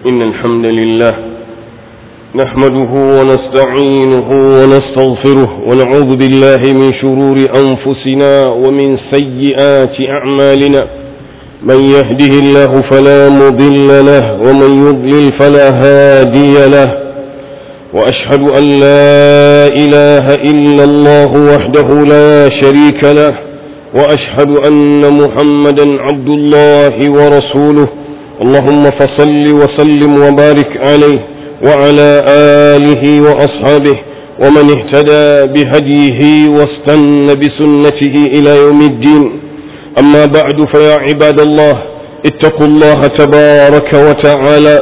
إن الحمد لله نحمده ونستعينه ونستغفره ونعوذ بالله من شرور أنفسنا ومن سيئات أعمالنا من يهده الله فلا مضل له ومن يضلل فلا هادي له وأشهد أن لا إله إلا الله وحده لا شريك له وأشهد أن محمدا عبد الله ورسوله اللهم فصل وسلم وبارك عليه وعلى آله وأصحابه ومن اهتدى بهديه واستنى بسنته إلى يوم الدين أما بعد فيا عباد الله اتقوا الله تبارك وتعالى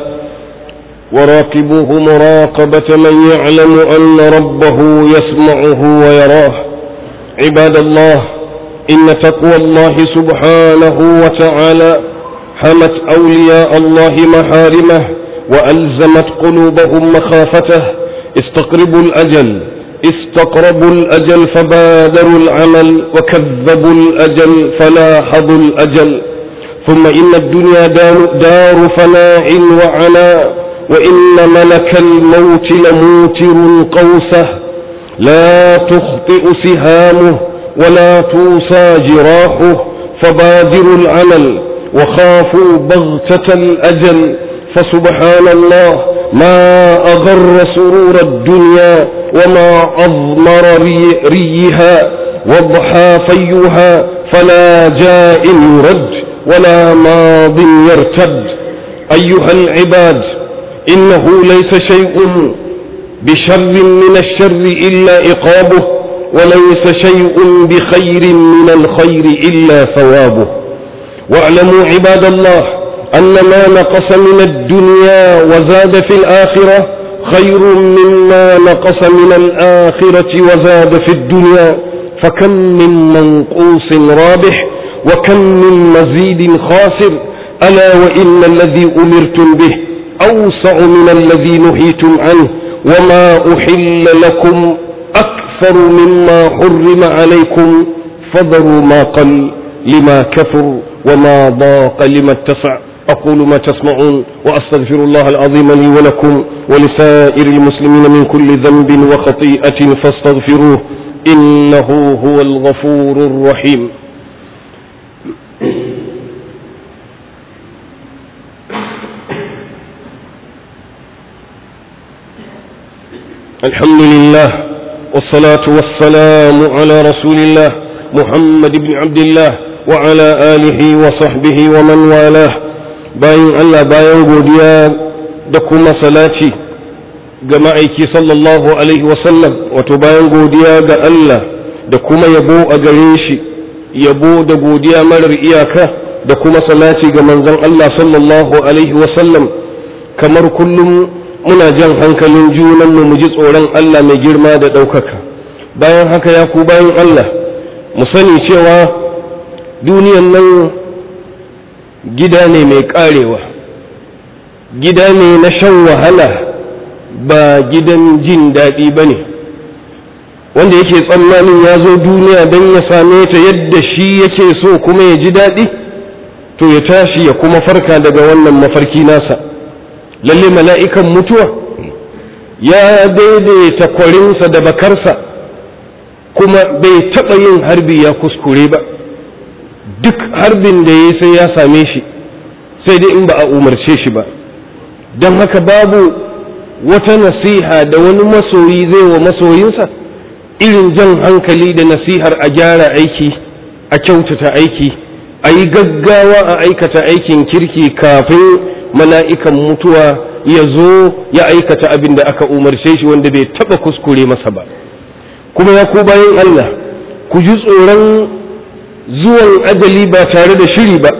وراقبوه مراقبة من يعلم أن ربه يسمعه ويراه عباد الله إن تقوى الله سبحانه وتعالى حمت أولياء الله محارمه وألزمت قلوبهم مخافته استقربوا الأجل استقربوا الأجل فبادروا العمل وكذبوا الأجل فلاحظوا الأجل ثم إن الدنيا دار, دار فناء وعناء وإن ملك الموت لموتر قوسه لا تخطئ سهامه ولا توصى جراحه فبادروا العمل وخافوا بغتة الأجل فسبحان الله ما أغر سرور الدنيا وما أضمر ري ريها واضحى فيها فلا جاء يرد ولا ماض يرتد أيها العباد إنه ليس شيء بشر من الشر إلا إقابه وليس شيء بخير من الخير إلا ثوابه واعلموا عباد الله أن ما نقص من الدنيا وزاد في الآخرة خير مما نقص من الآخرة وزاد في الدنيا فكم من منقوص رابح وكم من مزيد خاسر ألا وإن الذي أمرتم به أوسع من الذي نهيتم عنه وما أحل لكم أكثر مما حرم عليكم فذروا ما قل لما كفر وما ضاق لما اتسع أقول ما تسمعون وأستغفر الله العظيم لي ولكم ولسائر المسلمين من كل ذنب وخطيئة فاستغفروه إنه هو الغفور الرحيم الحمد لله والصلاة والسلام على رسول الله محمد بن عبد الله وعلى آله وصحبه ومن والاه bayan Allah bayan godiya da kuma salati ga ma'aiki sallallahu alaihi wasallam wato bayan godiya ga Allah da kuma yabo a gare shi yabo da godiya marar iyaka da kuma salati ga manzon Allah sallallahu alaihi wasallam kamar kullum muna jan hankalin junanmu mu ji tsoron Allah mai girma da ɗaukaka bayan haka ya ku bayan Allah mu sani cewa duniyan nan gida ne mai karewa gida ne na shan wahala ba gidan jin daɗi ba ne wanda yake tsammanin ya zo duniya don ya same ta yadda shi yake so kuma ya ji daɗi to ya tashi ya kuma farka daga wannan mafarki nasa lalle mala'ikan mutuwa ya daidaita kwarinsa da bakarsa kuma bai taɓa yin harbi ya kuskure ba duk harbin da ya sai ya same shi sai dai in ba a umarce shi ba don haka babu wata nasiha da wani masoyi zai wa masoyinsa irin jan hankali da nasihar a gyara aiki a kyautata aiki a yi gaggawa a aikata aikin kirki kafin mala'ikan mutuwa ya zo ya aikata abin da aka umarce shi wanda bai taba kuskure masa ba kuma ya ku bayan Allah ku ji tsoron zuwan ajali ba tare da shiri ba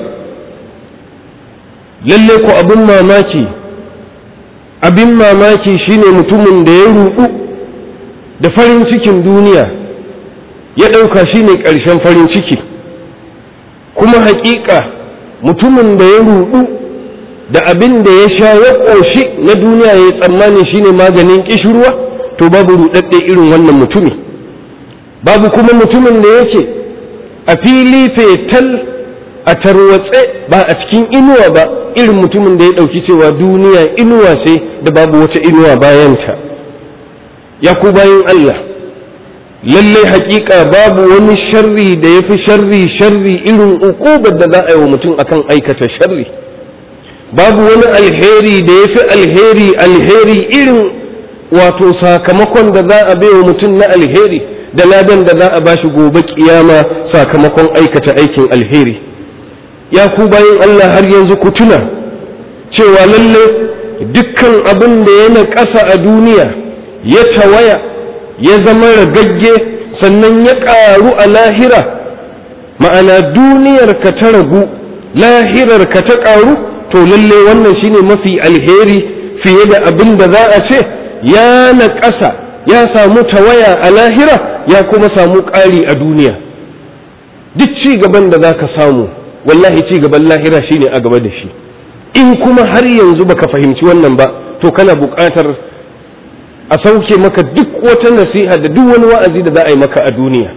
lalle ku abin mamaki abin mamaki shine mutumin da ya rudu da farin cikin duniya ya ɗauka shine ƙarshen farin ciki kuma haƙiƙa mutumin da ya rudu da abin da ya sha ya ƙoshi na duniya ya tsammani shine maganin ƙishirwa to babu ruɗaɗɗe irin wannan mutumi babu kuma mutumin da yake a fili fetal a tarwatse ba a cikin inuwa ba irin mutumin da ya ɗauki cewa duniya inuwa ce da babu wata inuwa bayanta ya ku bayan Allah lallai hakika babu wani sharri da ya fi sharri sharri irin ukubar da za a yi wa mutum akan aikata sharri babu wani alheri da ya fi alheri alheri irin wato sakamakon da za a bai wa mutum na alheri da ladan da za a bashi gobe kiyama sakamakon aikata aikin alheri ya ku bayan Allah har yanzu ku tuna cewa lalle dukkan abin da ya ƙasa a duniya ya tawaya ya zama ragagge sannan ya ƙaru a lahira ma'ana duniyar ka ta ragu lahirar ka ta ƙaru to lalle wannan shine mafi alheri fiye da abin da za a ce ya naƙasa ya samu tawaya a lahira ya kuma samu ƙari a duniya duk ci gaban da za ka samu wallahi ci gaban lahira shine a gaba da shi in kuma har yanzu baka fahimci wannan ba to kana buƙatar a sauke maka duk wata nasiha da duk wani wa'azi da za a yi maka a duniya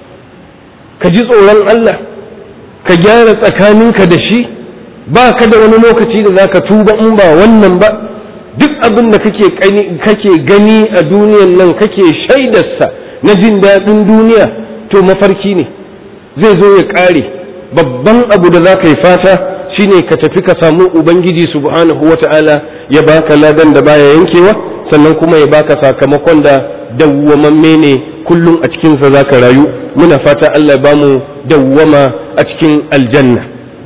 ka ji tsoron Allah ka gyara tsakaninka da shi ba ka da wani lokaci da za ka tuba in ba wannan ba duk abin da kake gani a duniyan nan kake shaidarsa na jin daɗin duniya to mafarki ne zai zo ya ƙare babban abu da za ka yi fata shine ka tafi ka samu ubangiji subhanahu wata'ala ya baka ladan da baya yankewa sannan kuma ya baka sakamakon da dawwamamme ne kullum a cikinsa za ka rayu muna fata Allah ya bamu dawwama a cikin aljanna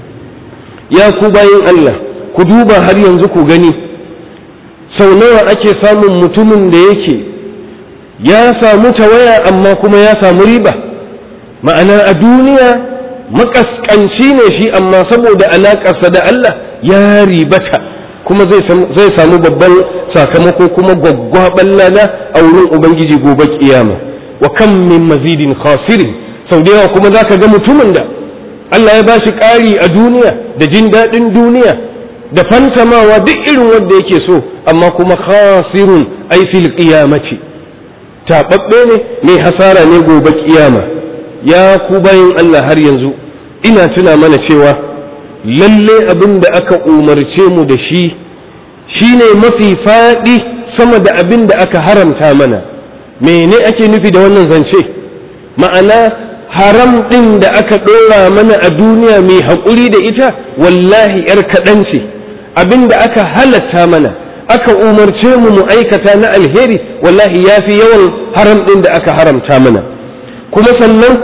ya ku bayin Allah ku duba har yanzu ku gani sau nawa ake samun mutumin da yake ya samu tawaya amma kuma ya samu riba ma'ana a duniya makaskanci ne shi amma saboda alaƙarsa da Allah ya ribata kuma zai samu babban sakamako kuma gwaggwaban lada a wurin ubangiji gobe kiyama wa kam min mazidin khasirin sau da yawa kuma zaka ga mutumin da Allah ya bashi ƙari a duniya da jin daɗin duniya da fantamawa duk irin wanda yake so amma kuma khasirun ai fil qiyamati taɓaɓɓe ne mai hasara ne gobe kiyama ya ku bayin Allah har yanzu ina tuna mana cewa lalle abin da aka umarce mu da shi shine mafi faɗi sama da abin da aka haramta mana mene ake nufi da wannan zance ma'ana haram ɗin da aka ɗora mana a duniya mai haƙuri da ita wallahi ‘yar kaɗan ce abin da aka halatta mana aka umarce mu mu aikata na alheri wallahi ya fi yawan haram ɗin da aka haramta mana kuma sannan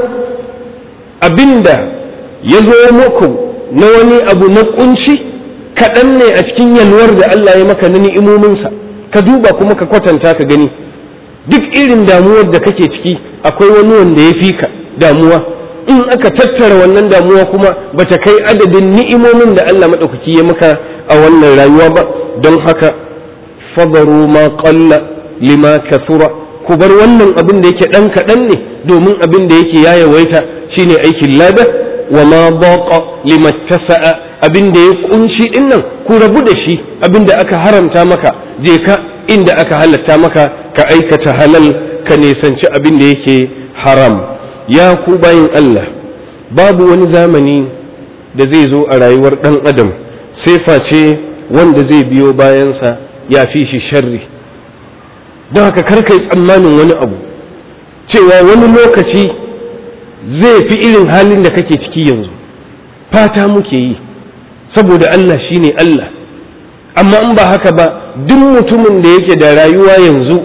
abin da ya zo muku na wani abu na kunci kaɗan ne a cikin yalwar da Allah ya maka na ni'imominsa ka duba kuma ka kwatanta ka gani duk irin damuwar da kake ciki akwai wani wanda ya fi ka damuwa in aka tattara wannan damuwa kuma bata kai adadin ni'imomin da Allah maɗaukaki ya maka a wannan rayuwa ba don haka fadaru ma qalla lima kathura ku bar wannan abin da yake ɗan kaɗan ne domin abin da yake ya yawaita shine aikin lada wa ma baqa limattasa'a abin da ya kunshi din nan ku rabu da shi abin da aka haramta maka je ka inda aka halatta maka ka aikata halal ka nisanci abin da yake haram ya ku bayin Allah babu wani zamani da zai zo a rayuwar dan adam sai face wanda zai biyo bayansa ya fi shi sharri don haka karka yi tsammanin wani abu cewa wani lokaci zai fi irin halin da kake ciki yanzu fata muke yi saboda Allah shine Allah amma in ba haka ba duk mutumin da yake da rayuwa yanzu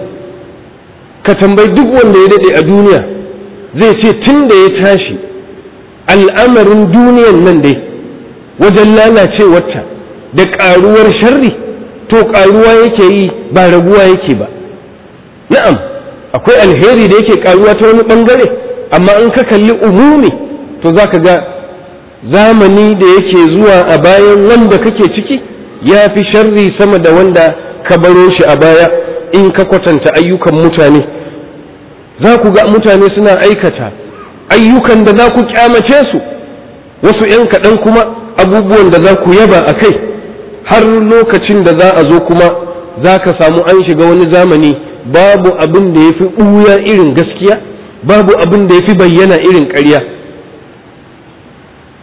ka tambayi duk wanda ya daɗe a duniya zai ce tun da ya tashi al'amarin duniyan nan dai wajen lalacewarta da ƙaruwar sharri to ƙaruwa yake yi ba raguwa yake ba na'am akwai alheri da yake ƙaruwa ta wani ɓangare amma in ka kalli umumi to za ka ga zamani da yake zuwa a bayan wanda kake ciki ya fi sharri sama da wanda ka baro shi a baya in ka kwatanta ayyukan mutane za ku ga mutane suna aikata ayyukan da za ku kyamace su wasu 'yan kaɗan kuma abubuwan da za ku yaba a kai har lokacin da za a zo kuma za ka samu an shiga wani zamani babu abin da ya fi ɓuya irin gaskiya babu abin da ya fi bayyana irin ƙarya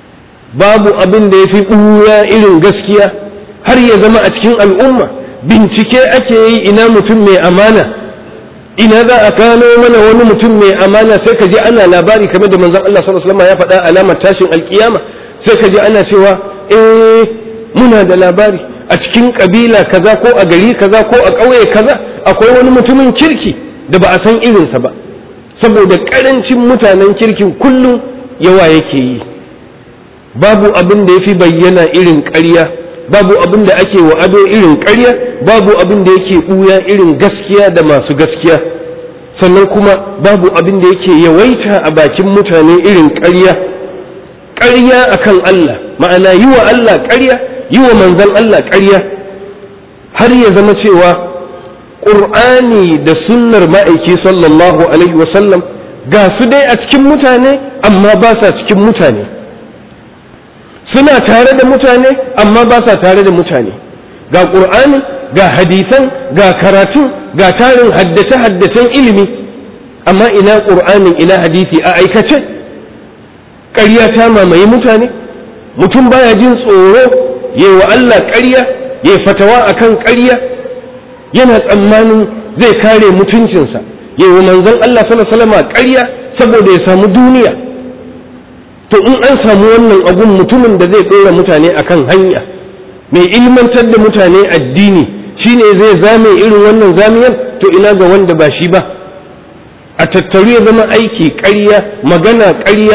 babu abin da ya fi ɓuya irin gaskiya har ya zama a cikin al'umma bincike ake yi ina mutum mai amana ina za a gano mana wani mutum mai amana sai ka ji ana labari kamar da manzon Allah sallallahu alaihi wasallam ya faɗa alamar tashin alkiyama sai ka ji ana cewa eh muna da labari a cikin kabila kaza ko a gari kaza ko a ƙauye kaza akwai wani mutumin kirki da ba a san irinsa ba saboda ƙarancin mutanen kirkin kullum yawa yake yi babu abin da ya fi bayyana irin ƙarya babu abin da ake wa ado irin ƙarya babu abin da yake ɓuya irin gaskiya da masu gaskiya sannan kuma babu abin da yake yawaita a bakin mutane irin ƙarya ƙarya akan Allah ma'ana yi wa Allah ƙarya yi wa manzan Allah ƙarya har ya zama cewa ƙur'ani da sunnar ma'aiki sallallahu alaihi wasallam ga su dai a cikin mutane amma ba sa cikin mutane suna tare da mutane amma ba sa tare da mutane ga ƙur'ani ga hadisan ga karatun ga tarin haddace-haddacen ilimi amma ina ƙur'anin ina hadisi a aikace ƙarya ta mamaye mutane mutum baya jin tsoro ya wa Allah ƙarya ya fatawa akan ƙarya yana tsammanin zai kare mutuncinsa ya wa manzon Allah sallallahu alaihi ƙarya saboda ya samu duniya to in an samu wannan abun mutumin da zai ɗora mutane akan hanya mai ilmantar da mutane addini shine zai zame irin wannan zamiyar to ina ga wanda ba shi ba a tattaru ya zama aiki ƙarya magana ƙarya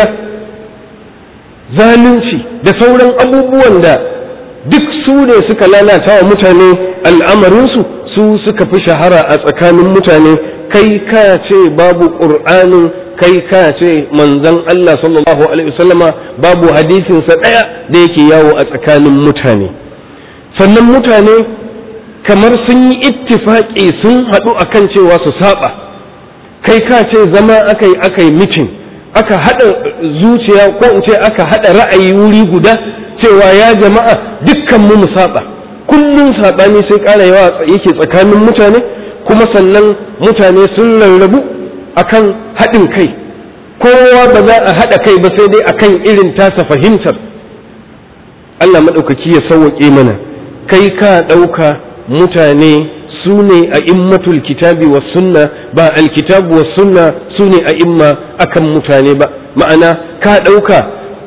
zalunci da sauran abubuwan da duk su ne suka lalata wa mutane al'amarinsu su suka fi shahara a tsakanin mutane kai ka ce babu ƙur'anin kai ka ce manzan Allah sallallahu alaihi wasallama babu hadisinsa ɗaya da yake yawo a tsakanin mutane sannan mutane kamar sun yi ittifaƙi sun haɗu akan cewa su saba kai ka ce zama aka yi aka yi mitin aka haɗa zuciya ko in ce aka haɗa ra'ayi wuri guda cewa ya jama'a dukkan mu mu saba kullum saɓani sai ƙara yawa yake tsakanin mutane kuma sannan mutane sun rarrabu akan haɗin kai kowa ba za a haɗa kai ba sai dai akan irin tasa fahimtar Allah maɗaukaki ya sauwaƙe mana kai ka ɗauka mutane su ne a immatul kitabi wa sunna ba alkitabu wa sunna su ne a imma akan mutane ba ma'ana ka ɗauka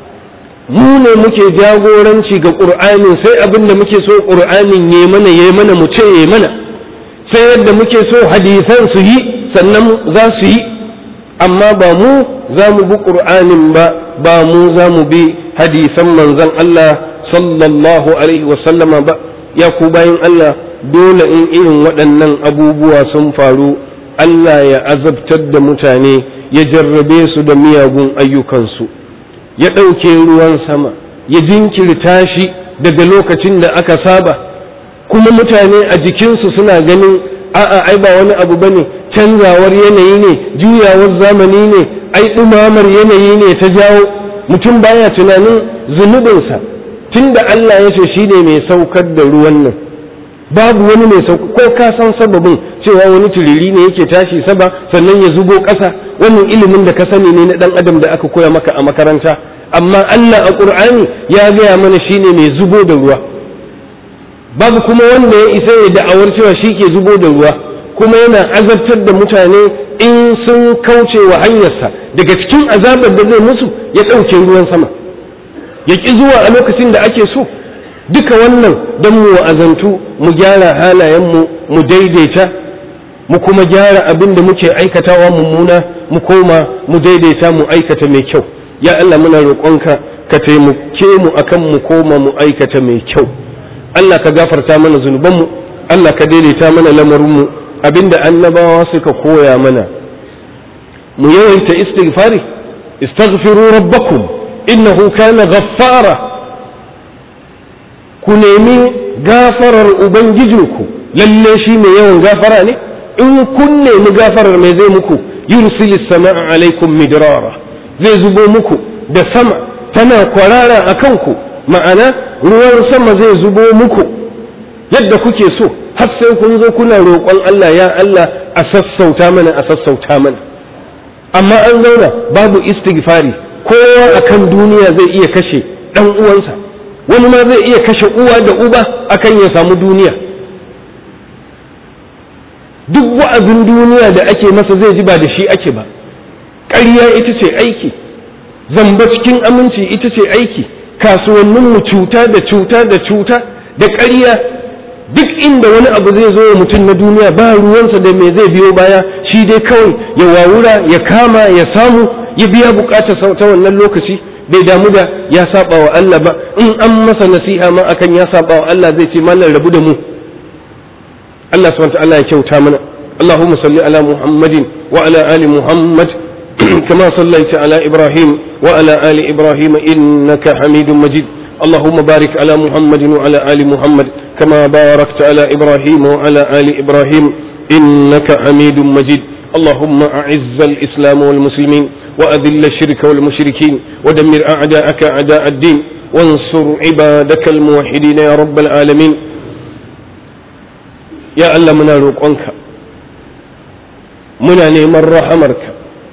mu ne muke jagoranci ga ƙur'anin sai abin da muke so ƙur'anin ya mana ya mana mu ce ya mana sai yadda muke so hadisan su yi sannan za su yi amma ba mu za mu bi ƙur'anin ba ba mu za mu bi hadisan manzon Allah sallallahu alaihi wasallama ba ya ku bayan Allah dole in irin waɗannan abubuwa sun faru Allah ya azabtar da mutane ya jarrabe su da miyagun ayyukansu ya ɗauke ruwan sama ya jinkirta shi daga lokacin da aka saba kuma mutane a jikinsu suna ganin a'a ai ba wani abu bane canzawar yanayi ne juyawar zamani ne ai ɗumamar yanayi ne ta jawo mutum baya tunanin zunubinsa tunda Allah ya ce shi ne mai saukar da ruwan nan babu wani mai sauka ko ka san sababin cewa wani turiri ne yake tashi saba sannan ya zubo ƙasa wannan ilimin da ka sani ne na ɗan adam da aka koya maka a makaranta amma Allah a ƙur'ani ya gaya mana shine mai zubo da ruwa babu kuma wanda ya isa ya da'awar cewa shi ke zubo da ruwa kuma yana azabtar da mutane in sun kauce wa hanyarsa daga cikin azabar da zai musu ya ɗauke ruwan sama ya ƙi zuwa a lokacin da ake so duka wannan don mu wa'azantu mu gyara halayenmu mu daidaita mu kuma gyara abin da muke aikatawa mummuna mu koma mu daidaita mu aikata mai kyau ya Allah muna roƙonka ka taimake mu akan mu koma mu aikata mai kyau Allah ka gafarta mana zunubanmu Allah ka daidaita mana lamarinmu abinda annabawa suka koya mana mu yawaita istighfari istaghfiru rabbakum innahu kana ghaffara ku nemi gafarar ubangijinku lalle shi mai yawan gafara ne in kun nemi gafarar mai zai muku yursilis sama'a alaikum midrara zai zubo muku da sama tana kwarara a kanku ma'ana ruwan sama zai zubo muku yadda kuke so har sai kun zo kuna roƙon Allah ya Allah a sassauta mana a sassauta mana amma an zauna babu istighfari kowa akan duniya zai iya kashe ɗan uwansa wani ma zai iya kashe uwa da uba akan ya samu duniya duk wa'azin duniya da ake masa zai ji ba da shi ake ba ƙarya ita ce aiki zamba cikin aminci ita ce aiki kasuwanninmu cuta da cuta da cuta da ƙarya duk inda wani abu zai zo wa mutum na duniya ba ruwansa da me zai biyo baya shi dai kawai ya wawura ya kama ya samu ya biya bukatar ta wannan lokaci bai damu da ya saba wa Allah ba in an masa nasiha ma akan ya saba wa Allah zai ce mallan rabu da mu Allah subhanahu wa ta'ala ya kyauta mana اللهم صل على محمد وعلى آل محمد كما صليت على إبراهيم وعلى آل إبراهيم إنك حميد مجيد اللهم بارك على محمد وعلى آل محمد كما باركت على إبراهيم وعلى آل إبراهيم إنك حميد مجيد اللهم أعز الإسلام والمسلمين وأذل الشرك والمشركين ودمر أعداءك أعداء الدين وانصر عبادك الموحدين يا رب العالمين يا الله منا روقونك muna neman rahamarka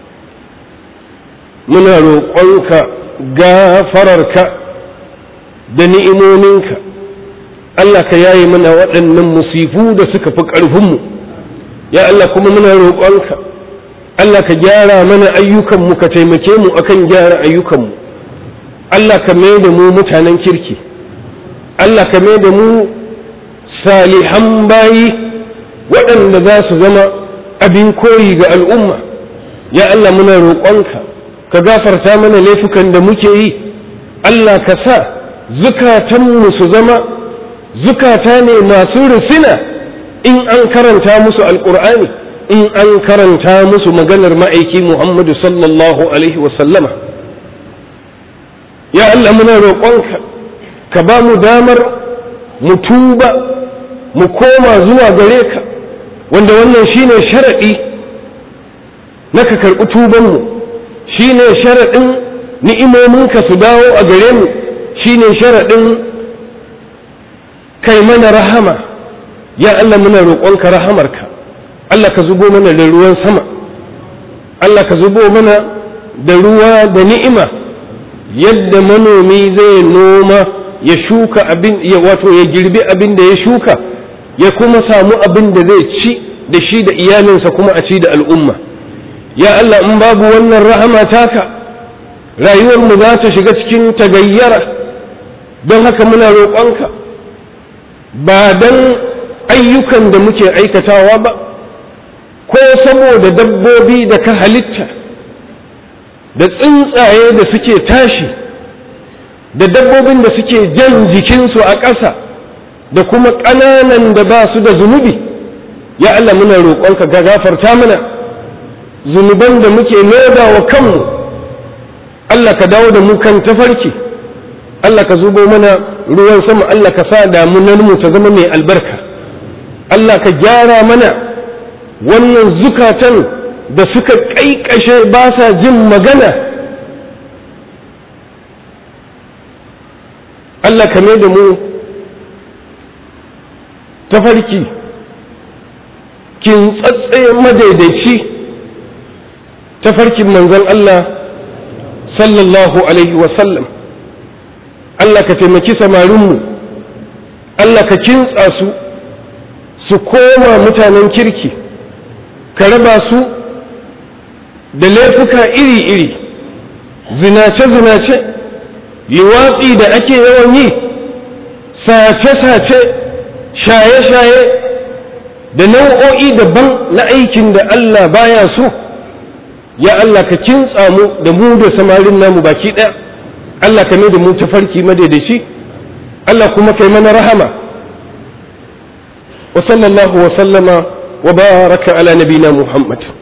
muna roƙonka gafararka da ni'imominka Allah ka yaye mana waɗannan musifu da suka fi ƙarfinmu ya Allah kuma muna roƙonka Allah ka gyara mana ayyukanmu ka taimake mu akan gyara ayyukanmu Allah ka mai da mu mutanen kirki Allah ka mai da mu salihan bayi waɗanda za su zama abin koyi ga al'umma ya Allah muna roƙonka ka gafarta mana laifukan da muke yi Allah ka sa zukatanmu su zama zukata ne masu rufina in an karanta musu alƙur'ani in an karanta musu maganar ma'aiki Muhammadu sallallahu alaihi wasallama ya Allah muna roƙonka ka ba mu damar mu tuba mu koma zuwa gare ka wanda wannan shine sharaɗi na ka karɓi tubanmu shine sharaɗin ni'imominka su dawo a gare mu shine sharaɗin kai mana rahama ya Allah muna roƙonka rahamarka Allah ka zubo mana da ruwan sama Allah ka zubo mana da ruwa da ni'ima yadda manomi zai noma ya shuka abin ya wato ya girbi abin da ya shuka ya kuma samu abin da zai ci da shi da iyalinsa kuma a ci da al'umma ya Allah in babu wannan rahama taka rayuwarmu za ta shiga cikin tagayyara don haka muna roƙonka ba don ayyukan da muke aikatawa ba ko saboda dabbobi da ka halitta da tsuntsaye da suke tashi da dabbobin da suke jan jikinsu a ƙasa da kuma ƙananan da ba su da zunubi ya Allah muna roƙonka ga gafarta mana zunuban da muke loda wa kanmu Allah ka dawo da mu kan tafarki Allah ka zubo mana ruwan sama Allah ka sa damunar mu ta zama mai albarka Allah ka gyara mana wannan zukatan da suka ƙaiƙashe ba sa jin magana Allah ka mai da mu tafarki kin tsatse madaidaici tafarkin manzon Allah sallallahu alaihi wasallam Allah ka taimaki samarinmu Allah ka kintsa su su koma mutanen kirki ka raba su da laifuka iri-iri zinace-zinace liwatsi da ake yawan yi sace-sace shaye-shaye da nau'o'i daban na aikin da Allah baya so ya Allah ka kintsa mu da mu da samarin namu baki ɗaya Allah ka ne da mu tafarki madaidaici Allah kuma kai mana rahama wa sallallahu wa sallama wa baraka ala nabina Muhammad